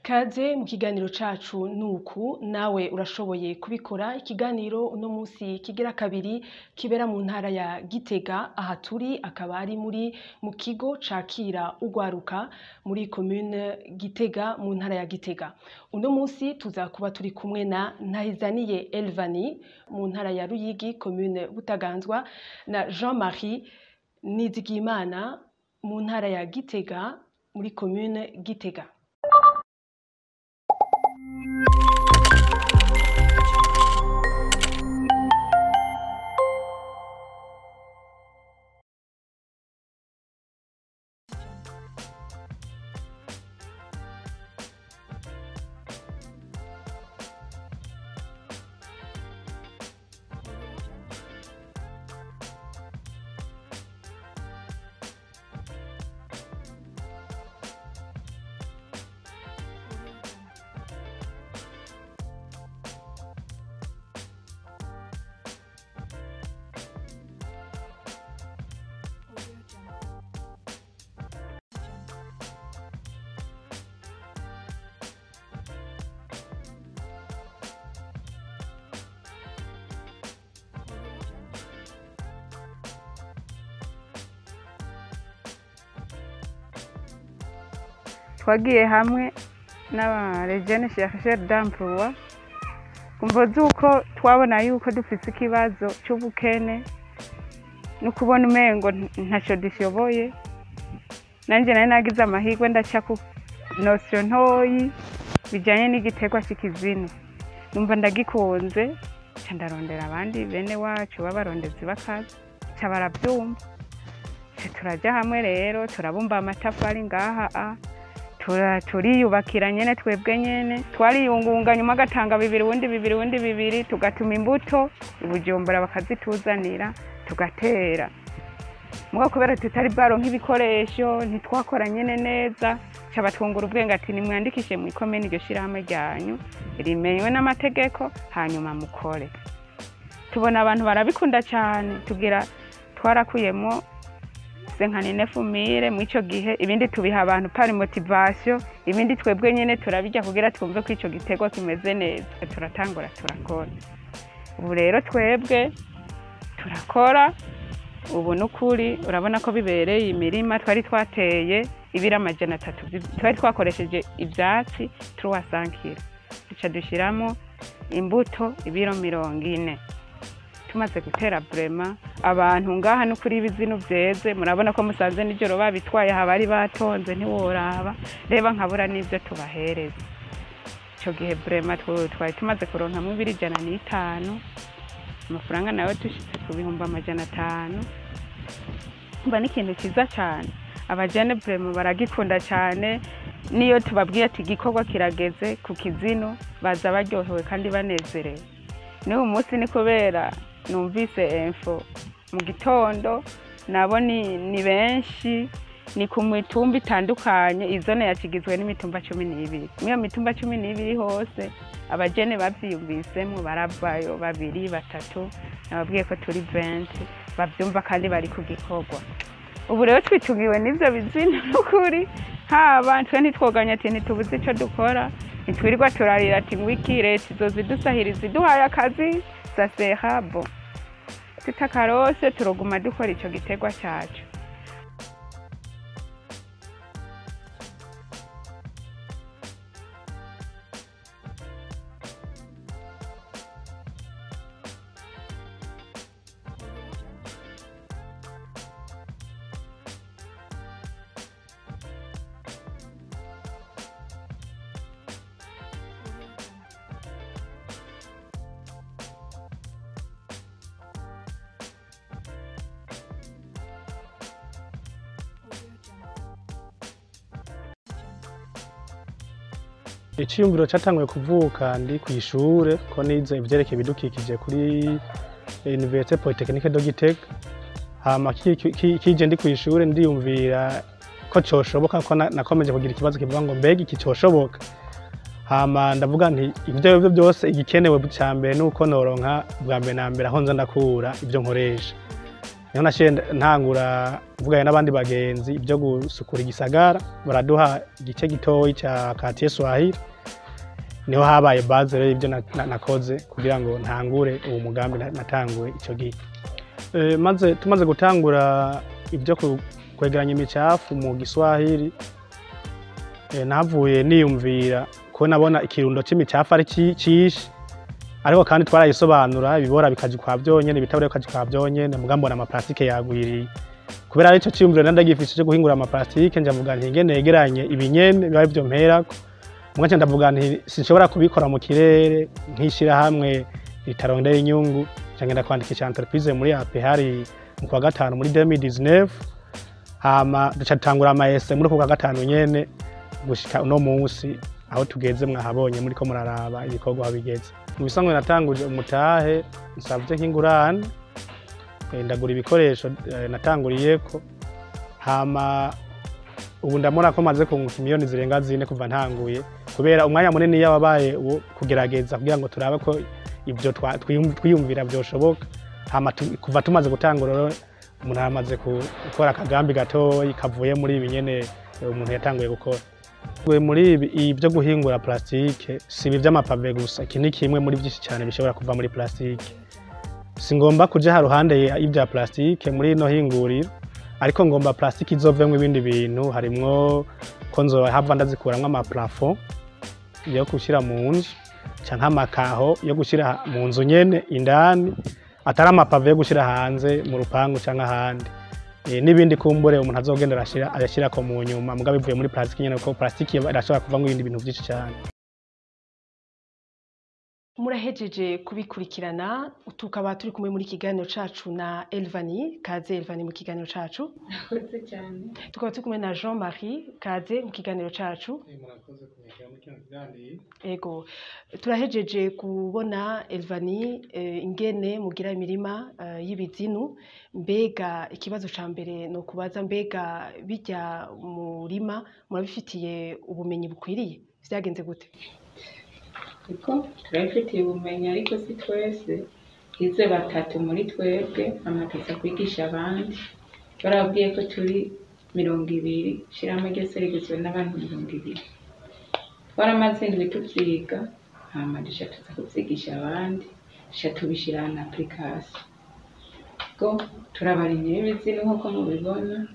Kaze mu kiganiro cacu nuku nawe urashoboye kubikora ikiganiro uno musi kigira kabiri kibera mu ntara ya Gitega aha turi akaba ari muri mu kigo cakira ugwaruka muri commune Gitega mu ntara ya Gitega uno musi tuza kuba turi kumwe na Ntahizaniye Elvani mu ntara ya Ruyigi commune Butaganzwa na Jean-Marie Nizigimana mu ntara ya Gitega muri commune Gitega twagiye hamwe n'abarejene chercheur d'emploi kumvo z'uko twabona yuko dufise ikibazo c'ubukene no kubona umengo ntaco dushoboye nanje nari nagize amahirwe ndaca ku nosiyo ntoyi bijanye n'igiterwa c'ikizinu numva ndagikunze ca ndarondera abandi bene wacu b'abarondezi b'akazi ca baravyumva ca turaja hamwe rero turabumba amatafari ngaha a tura turiyubakira nyene twebwe nyene twariyungunganya umwe agatanga bibiri uwundi bibiri uwundi bibiri tugatuma imbuto i Bujumbura bakazituzanira tugatera muga kubera tutari bwaronka ibikoresho ntitwakora nyene neza ca batwungura ubwenge ati nimwandikishe mw'ikomene iryo shirahamwe ryanyu rimenywe n'amategeko hanyuma mukore tubona abantu barabikunda cane tugira twarakuyemwo senkanine fumire mw'ico gihe ibindi tubiha abantu pari motivation ibindi twebwe nyene turabirya kugira twumve ko ico giterwa kimeze neza turatangura turakora ubu rero twebwe turakora ubu nukuri urabona ko bibereye imirima twari twateye ibiri amajana atatu twari twakoresheje ivyatsi turuwasankira duca dushiramo imbuto ibiro mirongo ine tumaze gutera burema abantu ngaha n'ukuri ibizinu vyeze murabona ko musanze nijoro babitwaye aha bari batonze ntiworaba reba nkabura n'ivyo tubahereza ico gihe burema twari tumaze kuronkamwo ibiri ijana n'itanu amafaranga nawe dushitse ku bihumbi amajana atanu mba n'ikintu ciza cane abajene burema baragikunda cane niyo tubabwiye ati igikorwa kirageze ku kizinu baza baryohewe kandi banezerewe n'uyu munsi ni kubera numvise info mu gitondo nabo ni, ni benshi ni ku mitumba itandukanye izone yakigizwe n'imitumba cumi n'ibiri mw'iyo mitumba cumi n'ibiri hose abajene bavyiyumvisemwo baravayo babiri batatu nababwiye ko turi venti bavyumva kandi bari ku gikorwa ubu rero twitungiwe n'ivyo bizina n'ukuri haba twe ntitwoganya ati ntitubuze ico dukora ntitwirirwa turarira ati ngwiki leta izoza idusahiriza iduhaye akazi sasehabo tutakarose turoguma dukora ico giterwa cacu iciyumviro catanguye kuvuka ndi kw'ishure ko nize ivyerekeye ibidukikije kuri Université Polytechnique de Gitega hama ki- ki- kije ndi kw'ishure ndiyumvira ko coshoboka ko na- nakomeje kugira ikibazo kivuga ngo mbega iki coshoboka hama ndavuga nti ivyo arivyo byose igikenewe ca mbere nuko noronka bwa mbere na mbere aho nza ndakura ivyo nkoresha niho nashiye ntangura mvuganye n'abandi bagenzi ibyo gusukura igisagara baraduha igice gitoyi cya katiye swahili niho habaye base rero ibyo na- na- nakoze kugira ngo ntangure uwo mugambi na- natanguye icyo gihe Eh, maze tumaze gutangura ibyo ku- kwegeranya imicafu mu giswahili eh, nahavuye niyumvira ko nabona ikirundo c'imicafu ari ci- cishi ariko kandi twarayisobanura ibibora bikaja kwa vyonyene ibitabura bikaja kwa vyonyene muga mbona amaplastike yagwiriye kubera arico ciyumviro nari ndagifise co guhingura amaplastike nja mvuga nti ngene negeranye ibinyene biba ivyo mperako muga nca ndavuga nti sinshobora kubikora mu kirere nk'ishirahamwe ritarondera inyungu nca ngenda kwandikisha entreprise muri ape hari mu kwa gatanu muri 2019 hama duca dutangura amaese muri uko kwa gatanu nyene gushika uno munsi aho tugeze mwahabonye muri ko muraraba ibikorwa aho bigeze mu bisanzwe natanguje umutahe nsavye nk'ingurane eh, ndagura ibikoresho eh, natanguriyeko hama ubu ndabona ko maze kunguka miliyoni zirenga zine kuva ntanguye kubera umwanya munini yababaye uwo kugerageza kugira ngo turabe ko ibyo twa- twiyum- twiyumvira byoshoboka hama tu- kuva tumaze gutangura rero umuntu amaze gukora akagambi gatoyi kavuye muri ibi nyene eh, umuntu yatanguye gukora Gwe muri ibi ibyo guhingura plastike si ibi by'amapave gusa iki ni kimwe muri byinshi cyane bishobora kuva muri plastike si ngomba kuja ha ruhande y'ibya plastike muri ino hinguriro ariko ngomba plastike izovemwo ibindi bintu harimwo ko nzohava ndazikuramwo amaplafo yo gushyira mu nzu canke amakaho yo gushyira mu nzu nyene indani atari amapave yo gushyira hanze mu rupangu canke ahandi Eh, n'ibindi kumbure umuntu azogenda arashira ayashyirako mu nyuma mugabo bivuye muri plastike nyene kuko plastike irashobora kuvamwo ibindi bintu vyinshi cyane murahejeje kubikurikirana tukaba turi kumwe muri kiganiro cacu na Elvani kaze Elvani mu kiganiro cacu murakoze cyane tukaba turi kumwe na Jean Marie kaze mu kiganiro cacu ego turahejeje kubona Elvani eh, ingene mugira imirima eh, y'ibizinu mbega ikibazo ca mbere no kubaza mbega bijya murima murabifitiye ubumenyi bukwiriye vyagenze gute kuko turabifitiye ubumenyi ariko si twese hize batatu muri twebwe amatasa kwigisha abandi barabwiye ko turi mirongo ibiri shiramo ryose rigizwe n'abantu mirongo ibiri twaramaze indwi tuvyiga hama duca tuza kuvyigisha abandi duca tubishira na application go turabarimye b'ibizinu nk'uko mubibona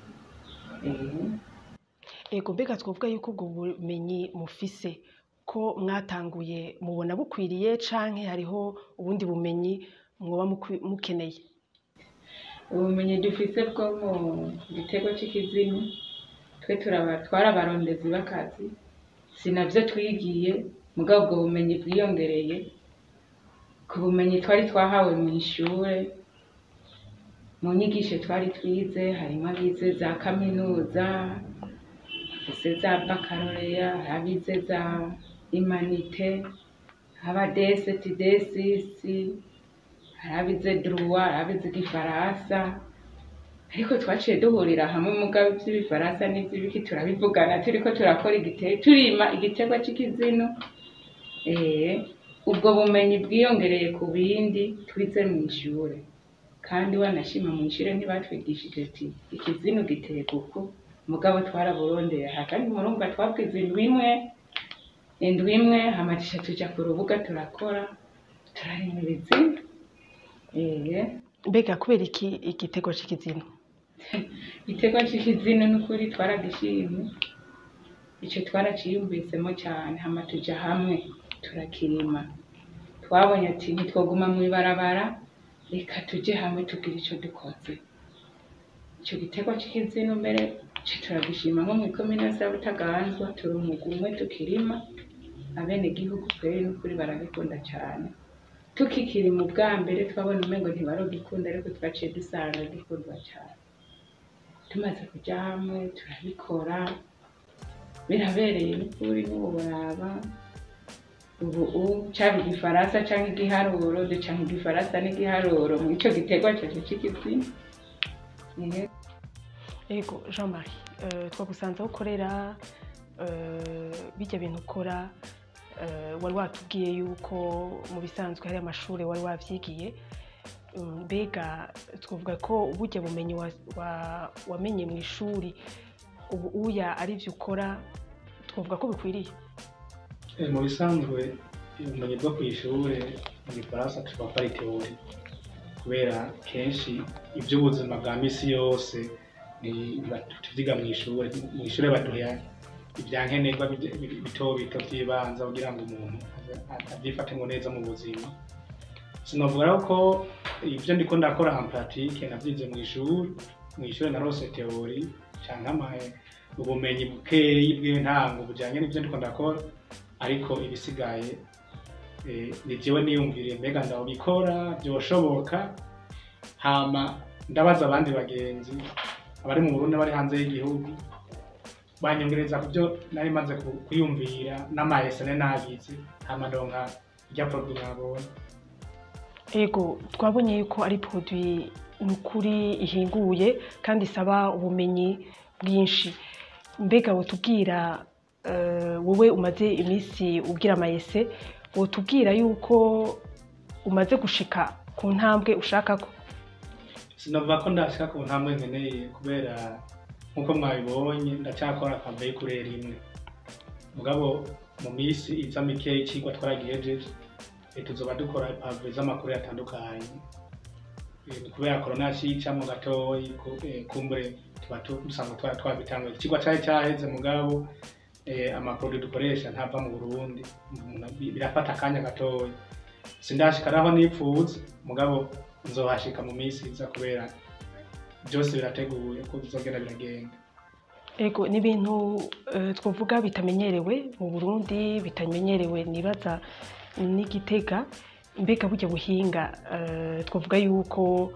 eh, ego mbega twavuga yuko ubwo bumenyi mufise ko mwatanguye mubona bukwiriye canke hariho ubundi bumenyi mwoba mukwi- mukeneye ubumenyi dufise bwo mu gitego c'ikizinu twe turaba twarabarondezi b'akazi si navyo twigiye mugabo ubwo bumenyi bwiyongereye ku bumenyi twari twahawe mu ishure mu nyigisho twari twize harimo abize za kaminuza abize za bakaloreya abize za imanite aba deseti desisi harabize druwa harabize igifaransa ariko twaciye duhurira hamwe mugabo ivy'ibifaransa n'ivy'ibiki turabivugana turiko turakora igite turima igiterwa c'ikizinu eh ubwo bumenyi bwiyongereye ku bindi twize mu ishure kandi wanashima mu ishure ntibatwigishije ati ikizinu giterwa uku mugabo twaraburondeye aha kandi murumva twabwize indwi imwe indwi imwe hamatisha tuja ku rubuga turakora turarima ibizinu eh mbega kubera iki igitego c'ikizinu igiterwa c'ikizinu n'ukuri twaragishimye ico twaraciyumvisemo cane hama tuja hamwe turakirima twabonye ati ntitwoguma mw'ibarabara reka tuje hamwe tugire ico dukoze ico giterwa c'ikizinu mbere ce turagishima nko mw'ikomine yose ya Butaganzwa turi umugwi umwe tukirima abenegihugu kweri n'ukuri baragikunda cane tukikiri mu bwa mbere twabona umengo ntibarogikunda ariko twaciye dusanga gikundwa cane tumaze kuja hamwe turabikora birabereye n'ukuri n'uburaba ubu u caba igifaransa canke igiharuro ducanka igifaransa n'igiharuro mw'ico giterwa cacu c'ikizina Ehe. ego Jean Marie eh, twagusanze aho ukorera eh, bijya bintu ukora eh, wari watubwiye yuko mu bisanzwe hari amashuri wari wavyigiye mm, mbega twavuga ko burya bumenyi wa- wa- wamenye mu ishuri ubu uya ari byo ukora twavuga ko bikwiriye Eh, mu bisanzwe ubumenyi bwo ku ishuri mu gifaransa tuvuga ko ari teori kubera kenshi iby'ubuzima bwa misi yose ni- biba- tuvyiga mu ishuri mu ishuri baduha ibyankenerwa bito bito bito by'ibanza kugira ngo umuntu aze- avyifatemo neza mu buzima sinovuga rero ko ibyo ndiko ndakora en pratique navyize mu ishuri mu ishuri narose teori canke ama- ubumenyi bukeyi bw'intango bujanye n'ivyo ndiko ndakora ariko ibisigaye eh, ni jewe niyumviriye mbega ndabikora byoshoboka hama ndabaza abandi bagenzi abari mu Burundi bari hanze y'igihugu banyongereza ku byo nari maze ku- kwiyumvira n'amayesene nagize hama ndonka irya produit nabonye ego twabonye yuko ari produit ni ukuri ihinguye kandi isaba ubumenyi bwinshi mbega wotubwira eh, wowe umaze iminsi ubwira amayese wotubwira yuko umaze gushika ku ntambwe ushaka ko sinavuga ko ndashika ku ntambwe nkeneye kubera nk'uko mwabibonye ndacyakora akave kurera imwe mugabo mu minsi iza mikeya ikigwa twaragihejeje eh, tuzoba dukora pave z'amakuru atandukanye Eh, ni kubera korona yacicamo gatoyi ku- eh, kumbure tuba tu- dusanzwe twari twabitanguye ikigwa cari cyaheze mugabo eh, amaproduit dukoresha ntava mu burundi Umuntu- bi- birafata akanya gatoya sindashika naho nipfuza mugabo nzohashika mu minsi iza kubera byose birateguye ko bizogenda biragenda ego ni ibintu eh, twavuga bitamenyerewe mu burundi bitamenyerewe nibaza n'igitega mbega burya buhinga eh, twavuga yuko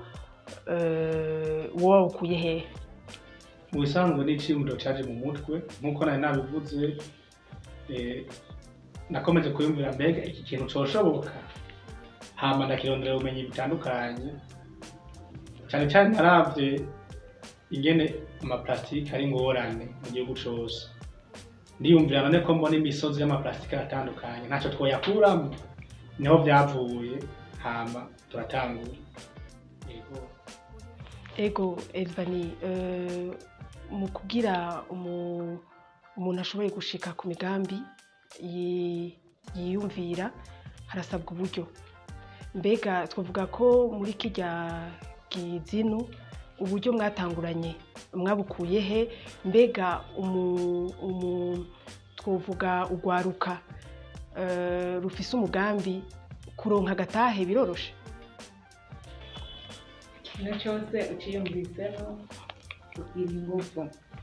eh, wowe wawukuye hehe mu bisanzwe n'iciyumviro caje mu mutwe nk'uko nari nabivuze eh, nakomeje kuyumvira mbega iki kintu coshoboka hama ndakirondera ubumenyi butandukanye cyane cyane naravye ingene amaplastike ari ngorane mu gihugu cose ndiyumvira none ko mbona imisozi y'amaplastike atandukanye ntacyo twoyakuramo niho byavuye hama turatangura yego ego elvani eh, mu kugira umu- umuntu ashoboye gushika ku migambi yi- yiyumvira harasabwa uburyo mbega twavuga ko muri kirya kizinu uburyo mwatanguranye mwabukuye he mbega umu- umu- twovuga urwaruka eh, rufise umugambi kuronka agatahe biroroshe ikintu cyose uciyumvisemo kugira ingufu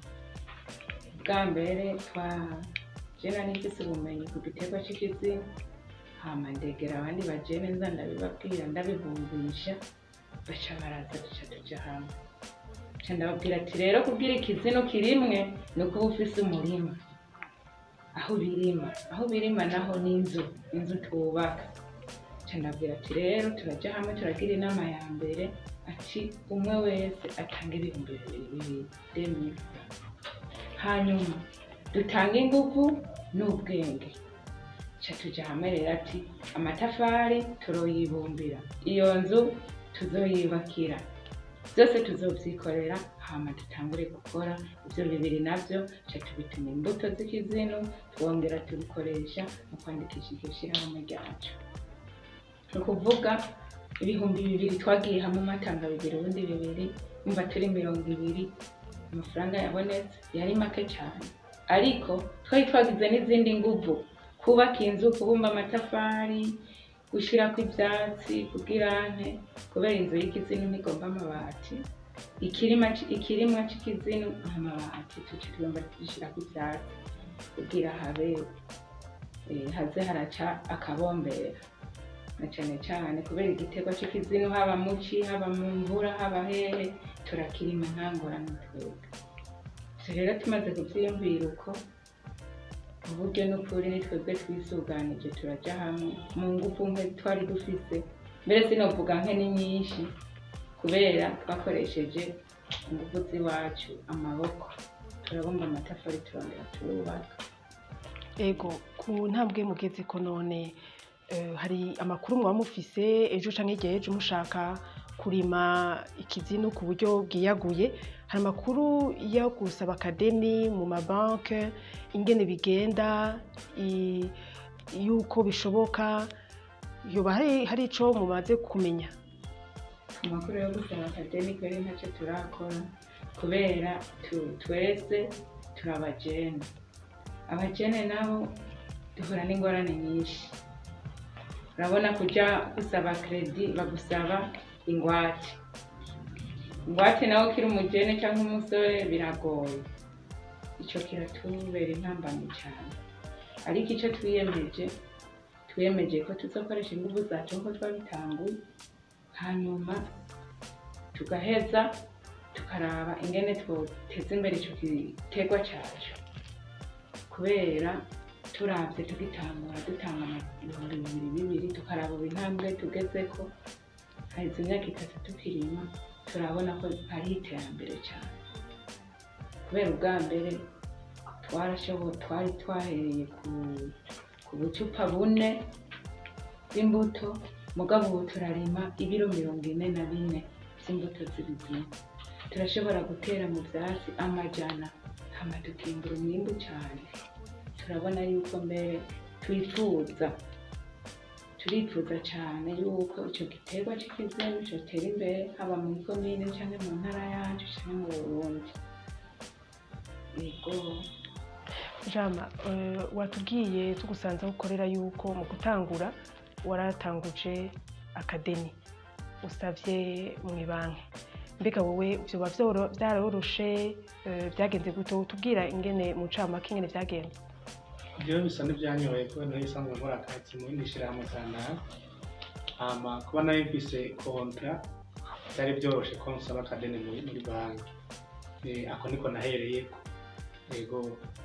bwa mbere twa jena nifise ubumenyi ku giterwa cy'ikizina hama ndegera abandi bajene nza ndabibabwira ndabibumvisha baca baraza duca tuja hamwe ca ndababwira ati rero kubwira ikizino kirimwe ni ukuba ufise umurima aho birima aho birima naho ni inzu inzu twubaka ca ndabwira ati rero turaja hamwe turagira inama ya mbere ati umwe wese atanga ibihumbi bibiri bibiri demiri hanyuma dutange ingufu n'ubwenge ca tuja hamwe rero ati amatafari turoyibumbira iyo nzu tuzoyubakira byose tuzovyikorera hama dutangure gukora ivyo bibiri navyo ca tubituma imbuto z'ikizinu twongera tubikoresha mu kwandikisha iryo shirahamwe ryacu ni ukuvuga ibihumbi bibiri twagiye hamwe umatanga bibiri ubundi bibiri umva turi mirongo ibiri amafaranga yabonetse yari make cyane ariko twari twagize n'izindi nguvu kubaka inzu kubumba amatafari gushyirako ibyatsi kubw'irante kubera inzu y'ikizinu ntigomba amabati ikirima ci- ikirimwa cy'ikizinu amabati tuca tugomba dushyirako ibyatsi kugira habe eh, haze haraca akabombera na cyane cyane kubera igiterwa cy'ikizinu haba mu ci haba mu mvura haba hehe turakirima nta ngorane twebwe so rero tumaze kubyiyumvira uko uburyo n'ukuri ni twebwe twisuganije turaja hamwe mu ngufu nke twari dufise mbere sinovuga nke ni nyinshi kubera twakoresheje ingufu z'iwacu amaboko turabumba amatafari turongera turubaka ego ku ntambwe mugeze ko none eh, hari amakuru muba mufise ejo canke igihe ejo mushaka kurima ikizinu ku buryo bwiyaguye hari amakuru yo gusaba akadeni mu mabanki ingene bigenda i- yuko bishoboka yoba hari hari ico mumaze kumenya amakuru yo gusaba akademi kweri ntacyo turakora kubera tu- twese turi abajene abajene nabo duhura n'ingorane nyinshi urabona kuja gusaba kredi bagusaba ingwate ingwate nawe ukiri umujene cyangwa umusore biragoye ico kiratubera intambamyi cyane ariko ico twiyemeje twiyemeje ko tuzokoresha inguvu zacu nkuko twabitanguye hanyuma tugaheza tukaraba ingene twoteza imbere icyo giterwa cyacu kubera turavye tugitangura dutanga ibihumbi bibiri bibiri tukaraba ubu intambwe tugezeko haheze imyaka itatu tukirima turabona ko hariho iterambere cyane kubera ubwa mbere twarashoboye twari twahereye ku, ku bucupa bune bw'imbuto mugabo ubu turarima ibiro mirongo ine na bine by'imbuto z'ibizima turashobora gutera mu byatsi amajana hama tukimbura umwimbu cyane turabona yuko mbere twifuza turifuza cyane yuko icyo giterwa cy'ikizimu cyotera imbere haba mu ikomine cyangwa mu ntara yacu cyangwa mu burundi yego jama eh, watubwiye tugusanze aho ukorera yuko mu gutangura waratanguje akadeni usavye mu ibanki mbega wowe vyoba vyoro- vyaroroshe eh, byagenze gute utubwira ingene mu ncamake ingene vyagenze jewe bisa n'ivyanyoye kubera nari isanzwe nkora akazi mu yindi shirahamwe kanaka hama kuba nari mfise kontra vyari vyoroshe ko nsaba akadeni muri muri banki Eh, ako niko nahereyeko yego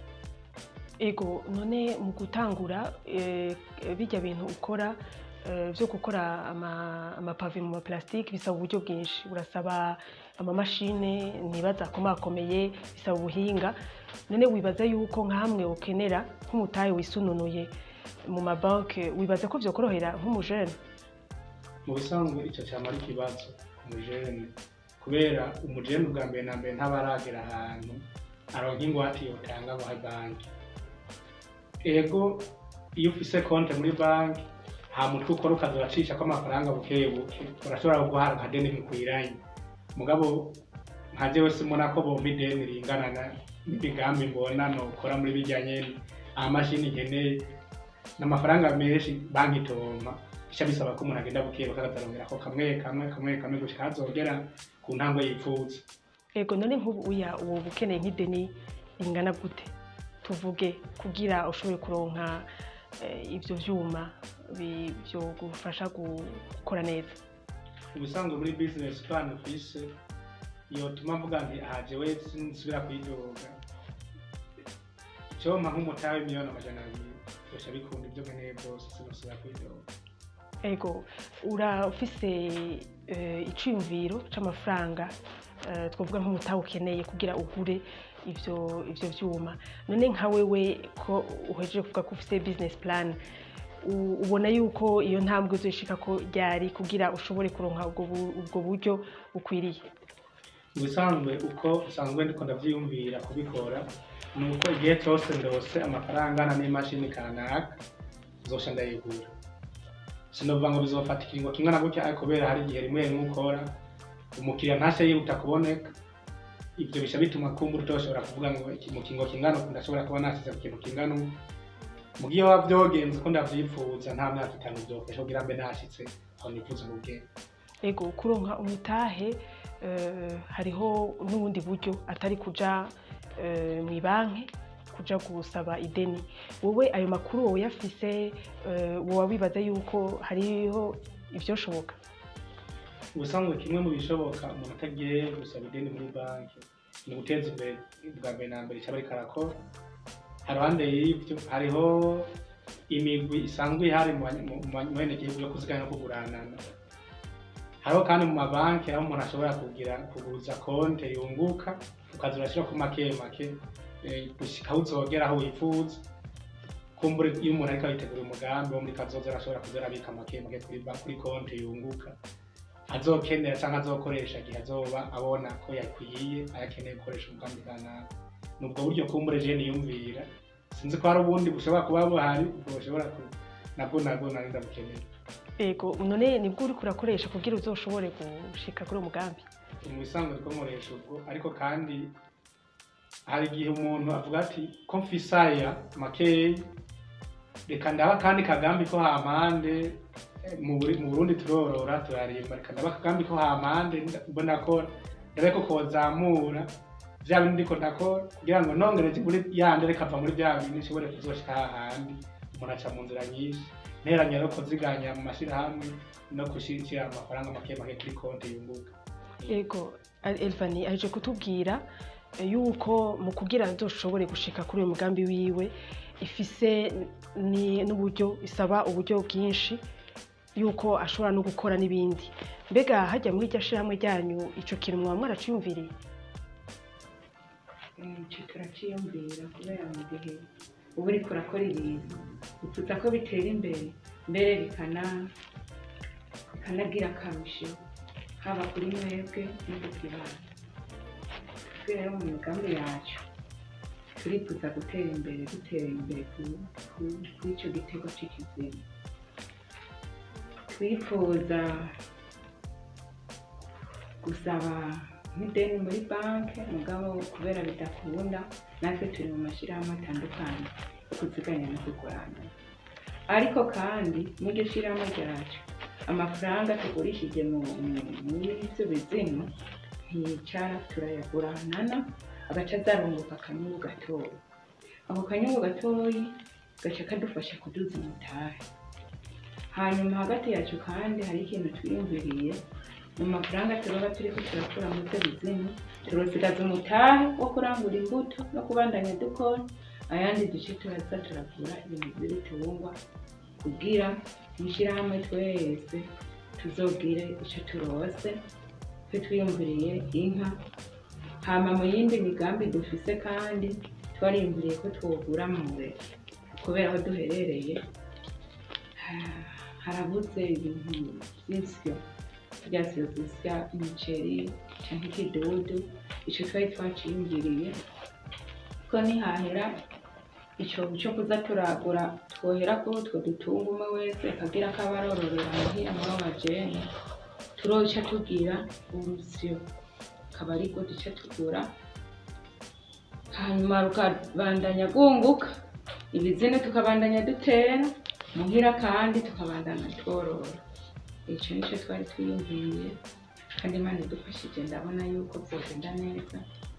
ego none mu gutangura eh, bijya bintu ukora eh, vyo gukora ama- amapave mu maplastike bisaba uburyo bwinshi urasaba amamashine ntibaza akomakomeye bisaba ubuhinga none wibaza yuko nkamwe ukenera nk'umutahe wisununuye mu mabanki wibaza ko vyokorohera nk'umujene mu bisanzwe ico cama ari ikibazo ku mujene kubera umujene ubwa mbere na mbere ntaba aragera ahantu aronka ingwate yotanga muri banki ego iyo ufise konte muri banki nta mutwe ukora ukaza uracishako amafaranga buke buke urashobora guhara akadeni bikwiranye mugabo nka jewe simona ko bompa ideni ringana na- n'imigambi mbona nokora muri birya nyene amamashini nkeneye n'amafaranga menshi banki itompa bica bisaba ko umuntu agenda buke buke akazarongerako kamwe kamwe kamwe kamwe gushika hazogera ku ntambwe yipfuza ego none nk'ubu uya uwo ukeneye nk'ideni ringana gute tuvuge kugira ushobore kuronka eh, ivyo vyuma bi- vyogufasha gukora neza ubusanzwe muri business plan ufise yotuma mvuga nti aha jewe sinsubira kwidoga icompa nk'umutahe miliyoni amajana abiri byosha bikunda ibyo nkeneye byose sinosubira kwidoga ego urafise eh, iciyumviro c'amafaranga eh, twavuga nk'umutahe ukeneye kugira ugure ivyo ivyo vyuma none nka wewe ko uhejeje kuvuga ko ufise business plan u- ubona yuko iyo ntambwe uzoshika ko ryari kugira ushobore kuronka ubwo bu- ubwo buryo bukwiriye ubusanzwe uko usanzwe ndiko ndavyiyumvira kubikora ni uko igihe cyose ndose amafaranga angana n'imashini kanaka nzosha ndayigura sinovuga ngo bizofata ikiringo kingana gutya ariko kubera hari igihe rimwe rimwe ukora umukiriya ntashe yihuta kuboneka ivyo bisha bituma kumbura utoshobora kuvuga ngo iki mu kingo kingana uku ndashobora kuba nasize ku kintu kingana uku mu gihe waba vyogenze uko ndavyipfuza nta myaka itanu vyofasha kugira mbe nashitse aho nifuza mu bwenge ego kuronka umutahe eh, hariho n'ubundi buryo atari kuja eh, mu banki kuja gusaba ideni wowe ayo makuru wowe yafise eh, woba wibaza yuko hariho ivyoshoboka ubusanzwe kimwe mu bishoboka umuntu atagiye gusaba ideni muri banki ni uguteza imbere bwa mbere na mbere icaba ariko arakora haruhande y'ivyo hariho imigwi isanzwe ihari mu banye- mu- mu benegihugu yo kuziganya no kuguranana hariho kandi mu mabanki aho umuntu ashobora kugira kuguza konte yunguka ukaza urashirako make make eh, gushika aho uzogera aho wifuza kumbura iyo umuntu ariko aritegura umugambi wo muri kazoza arashobora kuza arabika make make kuri ba- kuri konte yunguka azokenera cyangwa azokoresha igihe azoba abona ko yakwiye ayakeneye gukoresha umugambi kanaka ni ubwo buryo kumbure je niyumvira sinzi ko hari ubundi bushobora kuba buhari ubwo bushobora ku nabwo nabwo nari ndabukeneye ego none nibwo uriko urakoresha kugira uzoshobore gushika kuri uwo mugambi mu bisanzwe two nkoresha ubwo ariko kandi hari igihe umuntu avuga ati ko mfise aya makeyi reka ndaba kandi kagambi ko hampande eh, mu Buri- mu burundi turorora turarima reka ndaba kagambi ko hampande nda- mbona ko ndabe ko kozamura vya bindi ndiko ndakora kugira ngo nongereje muri yandi reka ava muri vya bindi nshobore kuzoshika hahandi umuntu aca mu nzira nyinshi nteranya no kuziganya mu mashirahamwe no gushira amafaranga make make kuri konti yunguka ego Al- elvani aje kutubwira eh, yuko mu kugira nzoshobore gushika kuri uyu mugambi wiwe ifise ni n'uburyo isaba uburyo bwinshi yuko ashobora no gukora n'ibindi mbega hajya muri iryo shirahamwe ryanyu ico kintu mwaba mwaraciyumviriye icyo turacyiyumvira kubera mu gihe uba uriko urakora ibintu utuza ko bitera imbere mbere bikana bikanagira akarusho haba kuri mwebwe no ku kibanza rero mu migambi yacu turifuza gutera imbere dutera imbere ku- ku- kuri icyo gitego cy'ikizinga twifuza gusaba nk'ideni muri banki mugabo kubera bidakunda natwe turi mu mashyirahamwe atandukanye yo kuziganya no kugurana ariko kandi muri iryo shyirahamwe ryacu amafaranga tugurishije mu- mu- muri ibyo bizimu ntiyicara turayaguranana agaca azarunguka akanyungu gatoya ako kanyungu gatoyi gaca kadufasha kuduza umutahe hanyuma hagati yacu kandi hari ikintu twiyumviriye mu mafaranga turoba turiko turakura mu byo bizimu turosigaza umutahe wo kurangura imbuto no kubandanya dukora ayandi duce turaza turavura ibintu by'ibitungwa kugira mw'ishyirahamwe twese tuzogire icyo turose twe twiyumviriye inka hama mu yindi migambi dufise kandi twariyumviriye ko twogura mure kubera aho duherereye ha- harabuze ibintu by'insyo rya syo zisya imiceri canke ikidudu ico twari twaciyumviriye ko nihahera icobo co kuza turagura twohera kuri utwo dutunga umwe wese akagira ko aba arororera muhira muri abo bajene turoca tugira urusyo akaba aribwo duca tugura hanyuma rukabandanya rwunguka ibizina tukabandanya dutera muhira kandi tukabandanya tworora icyo nicyo twari twiyumviye kandi imana idufashije ndabona yuko byogenda neza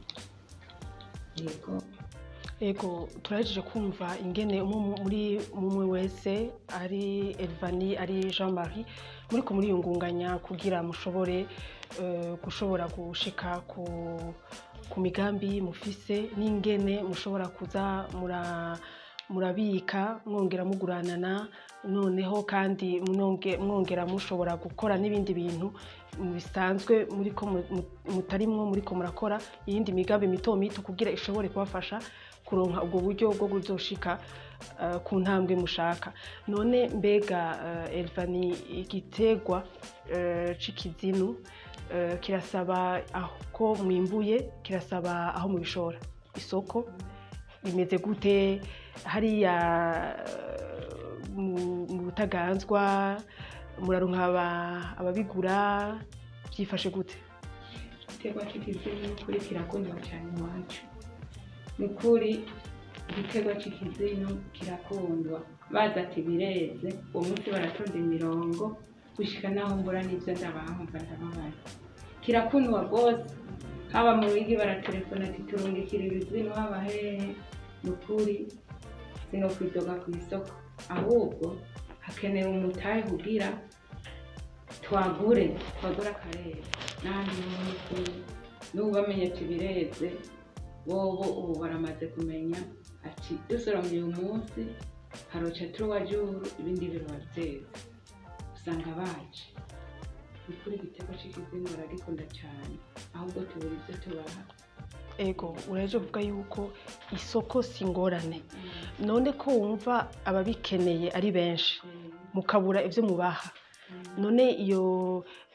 yego ego turahejeje kumva ingene umwe mu- muri umwe wese ari elvani ari jean marie muriko muriyungunganya kugira mushobore eh, gushobora gushika ku ku migambi mufise n'ingene mushobora kuza mura murabika mwongera muguranana noneho kandi mwonge- mwongera mushobora gukora n'ibindi bintu bisanzwe muriko mu- mu- mutarimwo muriko murakora iyindi migambi mito mito kugira ishobore kubafasha kuronka ubwo buryo bwo kuzoshika eh, ku ntambwe mushaka none mbega eh, elvani igitegwa eh, c'ikizinu eh, kirasaba aho ko mwimbuye kirasaba aho mubishora isoko bimeze gute hariya eh, mu- mu butaganzwa muraronka aba- ababigura byifashe gute igiterwa cy'ikizinu kuri kirakundwa cyane iwacu ni ukuri igiterwa cy'ikizinu kirakundwa baza ati bireze uwo munsi baratonda imirongo gushika naho mbura n'ibyo ndabahumva ndababaza kirakundwa rwose haba mu bigi baratelefona ati turungikira ibizinu haba hehe ni ukuri sino kwidoga ku isoko ahubwo hakenewe umutahe kugira twagure twagure akarere n'ahandi ho ni ukuri n'ubu bamenye ati bireze bobo ubu baramaze kumenya ati dusoromye uyu munsi haroca turuwa juru ibindi biroba byeze usanga baje ni kuri igitego cy'ikizina baragikunda cyane ahubwo tubura ibyo tubaha ego uraje kuvuga yuko isoko si ingorane none ko wumva ababikeneye ari benshi mukabura ibyo mubaha none iyo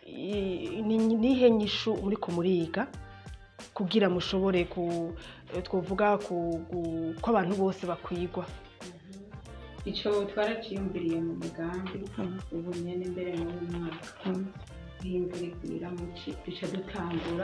i- ni nihe nyishu muriko muriga kugira mushobore ku eh, twovuga ku, ku- ko abantu bose bakwigwa icyo twaraciyumviriye mu mugambi ubu nyine mbere muri uyu mwaka nk'imvura igwira muci duca dutangura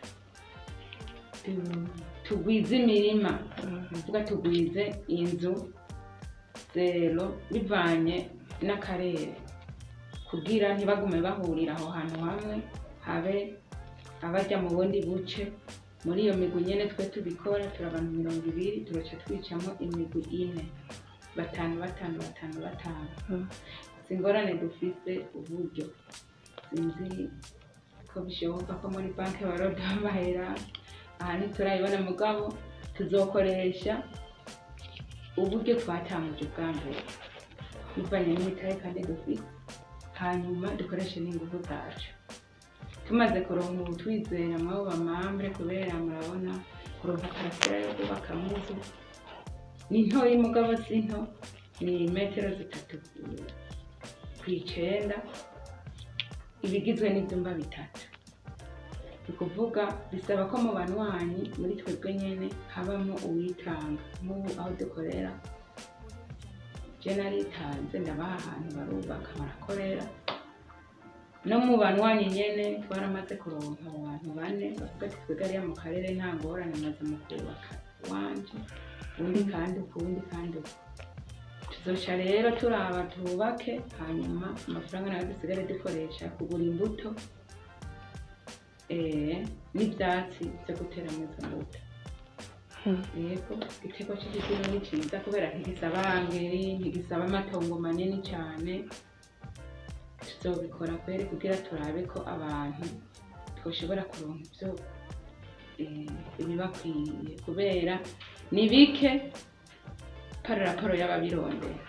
tu- tugwize imirima tuvuga tugwize inzu zero bivanye n'akarere kugira ntibagume bahurira aho hantu hamwe habe abajya mu bundi buce muri iyo migwi nyine twe tubikora turi abantu mirongo ibiri turaca twicamo imigwi ine batanu batanu batanu batanu Mm. si ingorane dufise uburyo sinzi ko bishoboka ko muri banki baroda amahera aha ntiturayibona mugabo tuzokoresha uburyo twatanguje bwa mbere bivanye n'imitahe kandi dufite hanyuma dukoreshe n'ingufu zacu tumaze kuronka ubu twizera mwabo bamambure kubera murabona kuronka karasira yo kubaka muzu ni ntoya mugabo si nto ni metero zitatu ku- ku icenda ibigizwe n'ibyumba bitatu ni ukuvuga bisaba ko mu banywanyi muri twebwe nyene habamo uwitanga nk'ubu aho dukorera je naritanze ndabaha ahantu barubaka barakorera no mu banywanyi nyene twaramaze kuronka abo bantu bane bavuga ati twebwe ariya mu karere nta ngorane maze mu kubaka iwanje ubundi kandi uku ubundi kandi uku tuzoca rero turaba tubake hanyuma amafaranga nayo dusigare dukoresha kugura imbuto eh, n'ivyatsi vyo guteramo izo mbuto Hmm. yego igiterwa c'igikino ni ciza kubera ntigisaba angeri ntigisaba amatongo manini cane tuzobikora kweri kugira turabe ko abantu twoshobora kuronka ivyo eh, ibibakwiye kubera ni bike pari raporo y'ababirondera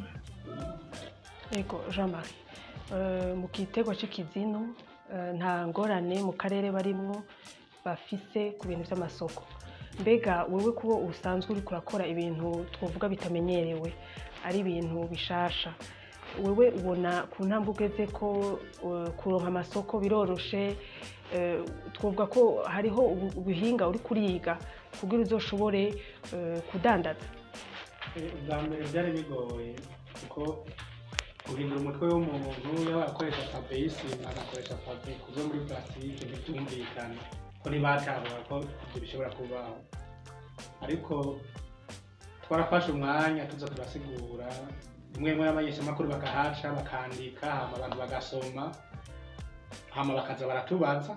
Ego Jean Marie eh, mu gitego c'ikizinu eh, nta ngorane mu karere barimwo bafise ku bintu vy'amasoko mbega wewe kubo usanzwe uriko urakora ibintu twovuga bitamenyerewe ari ibintu bishasha wewe ubona ku ntambwe ugeze ko eh, kuronka amasoko biroroshe eh, twovuga ko hariho ubu- ubuhinga uri kuriga kugira uzoshobore eh, kudandaza Eh, ubwa mbere byari bigoye kuko guhindura umutwe w'umuntu yaba akoresha paveyisi agakoresha pave kuzo muri plastique ntibyumvikana ko ntibatahura ko ibyo bishobora kubaho ariko twarafashe umwanya tuza turasigura rimwe rimwe abamenyeshamakuru bakahaca bakandika hama abantu bagasoma hama bakaza baratubaza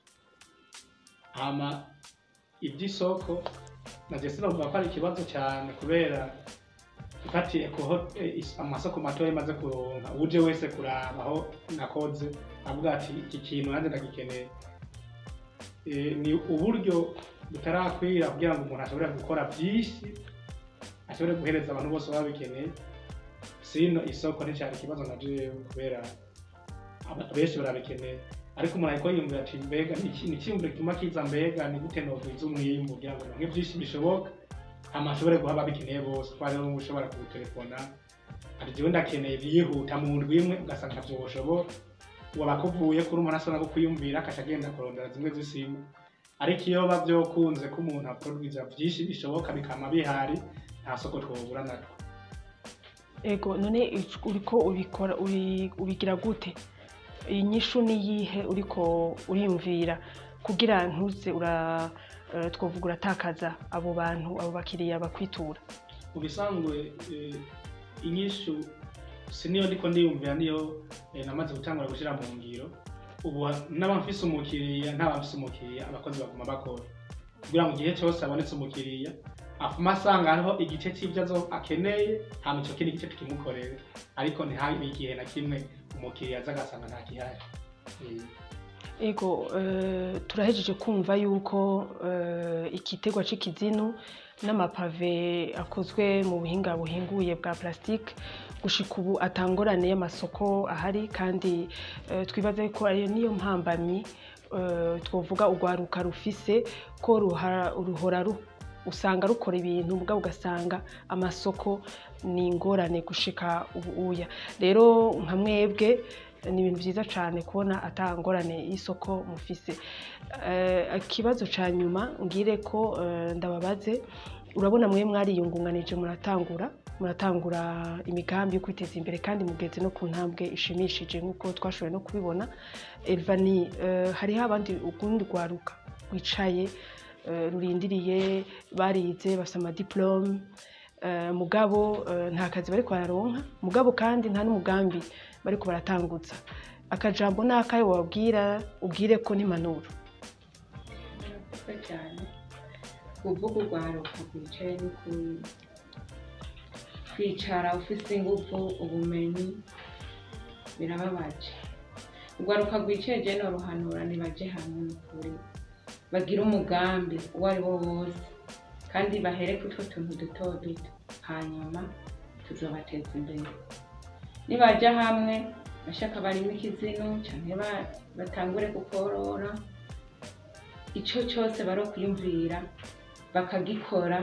hama iby'isoko naje sinavuga ko ari ikibazo cyane kubera ufatiye kuho eh, is- amasoko matoya maze kuronka uje wese kuraba aho nakoze avuga ati iki kintu nanjye ndagikeneye Eh, ni uburyo butarakwira kugira ngo umuntu ashobore gukora byinshi ashobore guhereza abantu bose baba bikeneye sino isoko nticyari ikibazo na jewe kubera aba- benshi barabikeneye ariko umuntu ariko yiyumvira ati mbega ni iki- ni icyiyumviro gituma kiza mbega ni gute nogwiza umwimbu kugira ngo nonke byinshi bishoboka hama ashobore guha ababikeneye bose kuko hariho n'uwo ushobora kugutelefona ati jewe ndakeneye byihuta mu ndwi imwe ugasanga ntavyo woshobora waba kuvuye kuri umuntu ashobora no kwiyumvira akaca agenda kurondera zimwe z'isimu ariko iyo biba byokunze ko umuntu aproduiza byinshi bishoboka bikama bihari nta soko twobura natwo Ego none ic- uriko ubikora uri- ubigira gute inyishu niyihe uriko uriyumvira kugira ntuze ura eh, twovuga uratakaza abo bantu abo bakiriya bakwitura mu bisanzwe eh, inyishu si niyo ndiko ndiyumvira niyo eh, namaze gutangura gushyira mu ngiro ubu n'aba mfise umukiriya ntaba mfise umukiriya abakozi baguma bakora kugira ngo igihe cyose abonetse umukiriya afuma asanga hariho igice cy'ibyo azo akeneye hama ico kindi gice tukimukorere ariko ntihabe igihe na kimwe umukiriya aza agasanga nta gihari Eh, Ego eh, turahejeje kumva yuko eh, igitegwa c'ikizinu n'amapave akozwe mu buhinga buhinguye bwa plastique gushika ubu atangorane y'amasoko ahari kandi eh, twibaza yuko ari niyo mpambamyi eh, twovuga urwaruka rufise ko ruhara- ruhora ru- usanga rukora ibintu mugabo ugasanga amasoko ni ingorane gushika ubu uya rero nka mwebwe ni ibintu byiza cyane kubona atangorane y'isoko mufise Eh, ikibazo cya nyuma ngire ko eh, ndababaze urabona mwe mwariyungunganije muratangura muratangura imigambi yo kwiteza imbere kandi mugeze no ku ntambwe ishimishije nk'uko twashoboye no kubibona elvani eh, hariho abandi ukundi rwaruka rwicaye eh, rurindiriye barize bafite amadiplome eh, mugabo eh, nta kazi bariko bararonka mugabo kandi nta n'umugambi bariko baratangutsa akajambo ni akahe wabwira ubwire ko n'impanuro murakoze cyane kuvuga urwaruka rwicaye ni ku- kwicara ufite ingufu ubumenyi birababaje urwaruka rwicaye je noruhanura nibaje hamwe n'ukuri bagire umugambi uwo ari wo wose kandi bahere ku utwo tuntu duto duto hanyuma tuzobateza imbere nibaja hamwe bashaka barimo ikizinu canke ba- batangure kukorora icyo cyose bari kwiyumvira bakagikora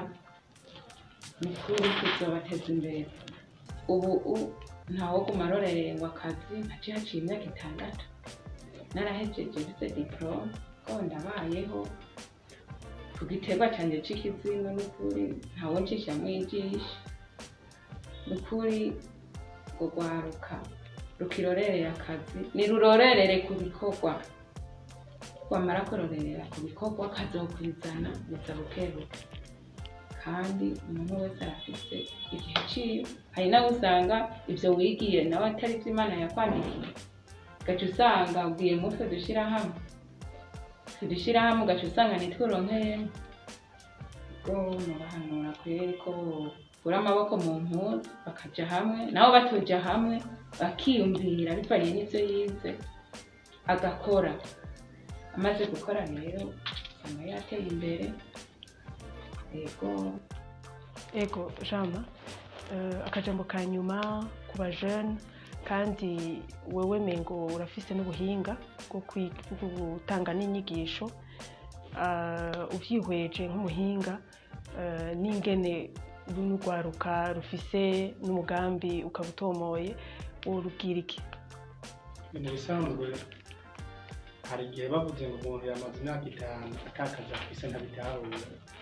ni ukuri kizobateza imbere ubu u- ntawoguma arorererwa akazi ntaciye haciye imyaka itandatu narahejeje mfite diporome ko ndabayeho ku giterwa cyanjye c'ikizina n'ukuri ntawo ncisha mwijisha n'ukuri ngo rwaruka rukirorerera akazi nirurorerere ku bikorwa wamara kurorerera ku bikorwa kazokwizana biza bukebuke kandi umuntu wese arafise igihe ciwe hari nawe usanga ivyo wigiye nawe atari vyo imana yakwandikiye ugaca usanga ubwiye mutwe dushira hamwe tudushira hamwe ugaca usanga nitwuronkeyemo ubwo murahanura kweri ko bura amaboko mu mpuzu bakaja hamwe nabo batoja hamwe bakiyumvira bivanye n'ivyo yize agakora amaze gukora rero usanga yateye imbere yego ego jama eh, akajambo ka nyuma ku bajene kandi wewe mengo urafise n'ubuhinga bwo kwi- bwo gutanga n'inyigisho Ah, uvyihweje nk'umuhinga eh, n'ingene runo rwaruka rufise n'umugambi ukaba utomoye worubwira iki mu bisanzwe hari igihe bavuze ngo umuntu yamaze imyaka itanu atakaza afise ntabitahura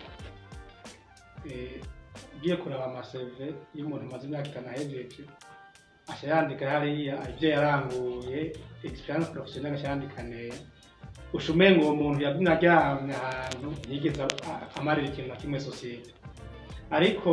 Eh, ugiye kuraba amaseve iyo umuntu amaze imyaka itanu ahejeje aca yandika hariya ibyo yaranguye experience professionnelle aca yandika neza usha umenga uwo muntu yagumye aryamye ahantu ntiyigeze a- amarira ikintu na kimwe sosiyete ariko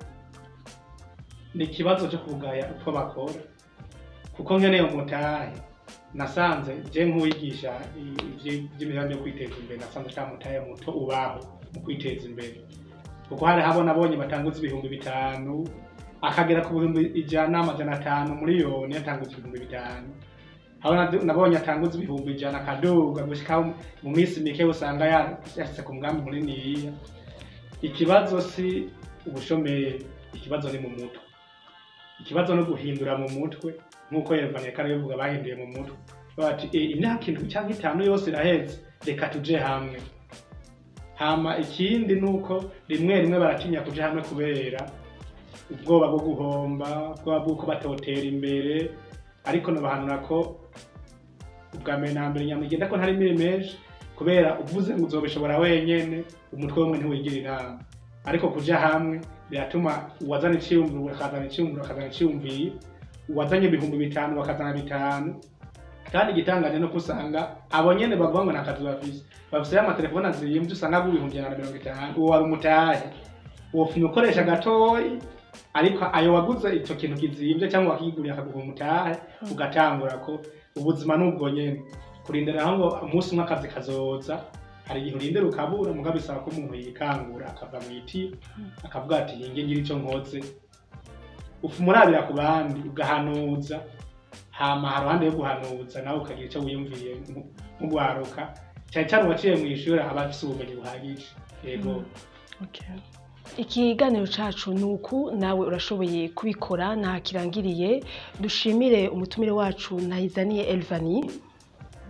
ni ikibazo cyo kugaya uko bakora kuko nkeneye umutahe nasanze je nk'uwigisha i- ivyi- ivy'imigambi yo kwiteza imbere nasanze ata mutahe muto ubaho mu kwiteza imbere kuko hari habo nabonye batanguza ibihumbi bitanu akagera ku bihumbi ijana amajana atanu miliyoni yatanguza ibihumbi bitanu habo nad- nabonye atanguza ibihumbi ijana akaduga gushika mu minsi mike usanga ya- yashitse ku mugambi muniniya ikibazo si ubushomeri ikibazo ni mu mutwe ikibazo no guhindura mu mutwe nk'uko Evanie kare bivuga bahinduye mu mutwe bati "Eh, imyaka indwi cyangwa itanu yose iraheze reka tuje hamwe hama ikindi ni uko rimwe rimwe baratinya kuja hamwe kubera ubwoba bwo guhomba ubwoba bw'uko batotera imbere ariko nabahanura ko ubwa mbere na mbere nyamugenda ko ntari miri menshi kubera uvuze ngo uzobishobora wenyene umutwe wumwe ntiwigira inama ariko kuja hamwe biratuma uwazana iciyumviro akazana iciyumviro akazana iciyumviro uwazanye ibihumbi bitanu bakazana bitanu kandi igitangaje no kusanga abo nyene bavuga ngo nta kazi bafise bafise amatelefone azimvye usanga agura ibihumbi ijana na mirongo itanu uwo wari umutahe wofuma ukoresha gatoyi ariko ayo waguze ico kintu kizimvye cyangwa wakiguriye akaguha umutahe ugatangura ko ubuzima nubwo nyene kurindira aho ngo umunsi umwe akazi kazoza hari igihe urindira ukabura muga bisaba ko umuntu yikangura akava mu iti akavuga ati hinge ngira ico nkoze ufuma urabira ku bandi ugahanuza hama haruhande yo guhanuza nawe ukagira icyo wiyumviye nku- nk'ugwaruka cyane cyane uwaciye mu ishuri aba afise ubumenyi buhagije yego Okay. ikiganiro cacu ni uku nawe urashoboye kubikora nta kirangiriye dushimire umutumire wacu ntayizaniye elvani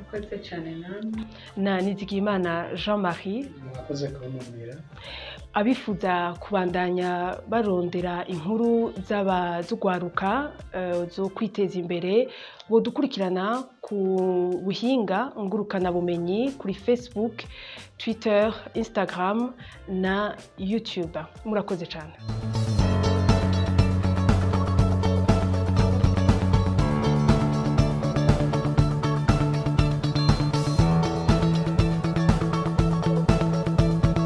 murakoze cyane namwe na nizigiyimana jean marie mwakoze kubumvira abifuza kubandanya barondera inkuru z'abazugwaruka eh, zo kwiteza imbere bodukurikirana ku buhinga ngurukanabumenyi kuri facebook twitter instagram na youtube murakoze cyane